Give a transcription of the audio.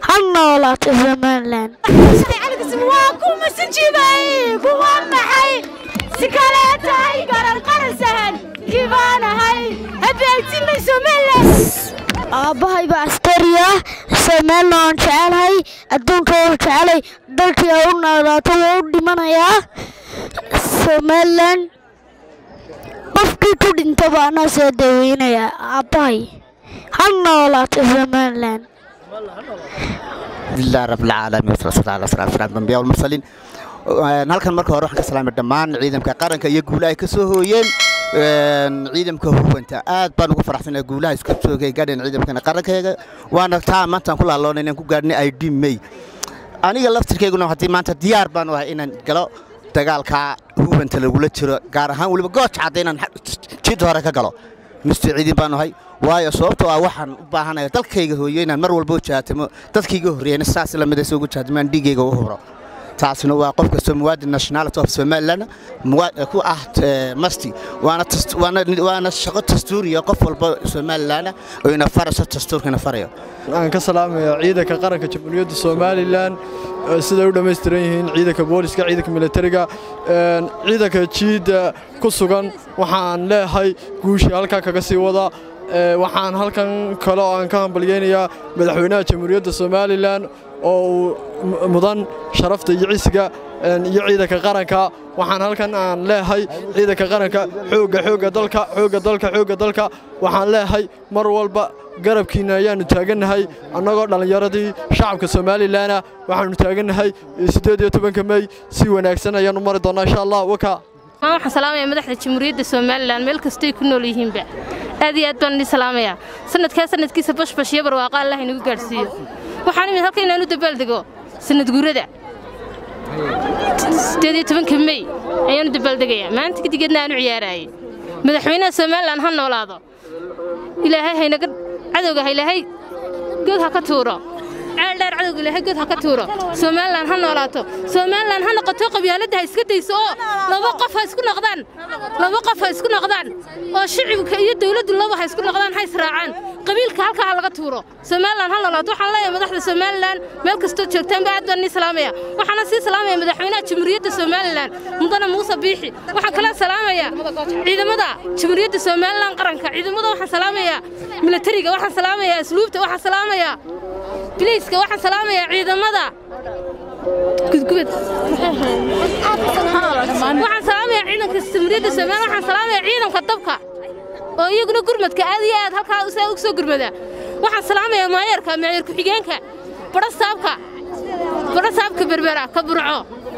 ha noolaato somalilan waa kuma sinjibay kuwa maxay si kale tahay garan qaran sahan kibaanahay habeegtinay somalilan aabbahay baa askariya somalilan jecelahay adduunka waa jecelay dalkii ha u noolaato waa u dhimanayaa somalilan qofkii ku dhintaba anaa soo daweynayaa aabbahay ha noolaato somalilan alhamdulilah rabbilcaalamiin wasalaatu ala sala sala dambiya walmursaliin halkan marka hore waxaan ka salaamay dhammaan ciidamka qaranka iyo guulaha ay ka soo hooyeen ciidamka huwanta aad baan ugu faraxsanahay guulaha iska soogay gaadheen ciidamkana qarankeega waana taa maantaan ku laaloonay inaan ku gaadhnay i d may aniga laftirkeyguna haddii maanta diyaar baan u ahay inaan galo dagaalka huwanta lagula jiro gaar ahaan weliba gooja cadda inaan jid hore ka galo mister ciidin baan ahay waayo sababtoo ah waxaan u baahanaya dalkayga hooyo inaan mar walba u jahatamo dadkayga horreeyana saas lamida soo ugu jahatamaan dhiigayga u hubro taasina waa qof kastoo muwaadin nationality of somaliland ku ah masti waana shaqo dastuuriya qof walba somaliland oo ina farayso dastuurkana farayo aan ka salaamaya ciidanka qaranka jamhuuriyadda somalilan siday u dhammaystiran yihiin ciidanka booliska ciidanka militariga ciidanka jiidda ku sugan waxaan leeyahay guushii halkaa kaga sii wada waxaan halkan kale oo aan ka hambalyeynayaa madaxweynaha jamhuuriyadda somalilan oo uu mudan sharafta iyo cisiga iyo ciidanka qaranka waxaan halkan aan leeyahay ciidanka qaranka xoogga xoogga dalka xoogga dalka xoogga dalka waxaan leeyahay mar walba garabkiinna ayaannu taagannahay annagoo dhallinyaradii shacabka somalilanna waxaannu taagannahay siddeed iyo tobanka mey si wanaagsan ayaannu mari doonnaa insha allah waka waxaan salaamaya madaxda jamhuuriyadda somalilan meel kastoy ku nool yihiinba aad iyo aad baan idin salaamayaa sanadkaa sanadkiisa bashbash iyo barwaaqa allah inagu gaadhsiiyo waxaan imid halka inaan u dabaaldego sanad guurada siddeed iyo tobanka mey ayaanu dabaaldegayaa maanta kadigeedna aan u ciyaaraayey madaxweynaha somalilan ha noolaado ilaahay haynaga cadowga ha ilaahay good ha ka tuuro ceeldheer cadowga ilaahay good ha ka tuuro somalilan ha noolaato somalilan ha noqoto qabyaaladda ha iska dayso oo laba qof ha isku noqdaan laba qof ha isku noqdaan oo shicibka iyo dawladdu laba ha isku noqdaan ha israacaan qabiilka halkaa ha laga tuuro somalilan ha noolaato waxaan leeyahay madaxda somalilan meel kastoo joogtaanba aad baan nii salaamaya waxaana sii salaamaya madaxweynaha jamhuuriyadda somalilan mudane muuse biixi waxaan kala salaamayaa ciidamada jamhuuriyadda somalilan qaranka ciidamada waxaan salaamayaa militariga waxaan salaamayaa asluubta waxaan salaamayaa biliiska waxaan salaamayaa ciidamada gudgubad waxaan salaamayaa ciidanka jamhuuriyadda somalilan waxaan salaamayaa ciidanka dabka oo iyaguna gurmadka aad iyo aad halkaa saa ugu soo gurmada waxaan salaamayaa maayarka maayar ku-xigeenka badho saabka badho saabka berbera ka burco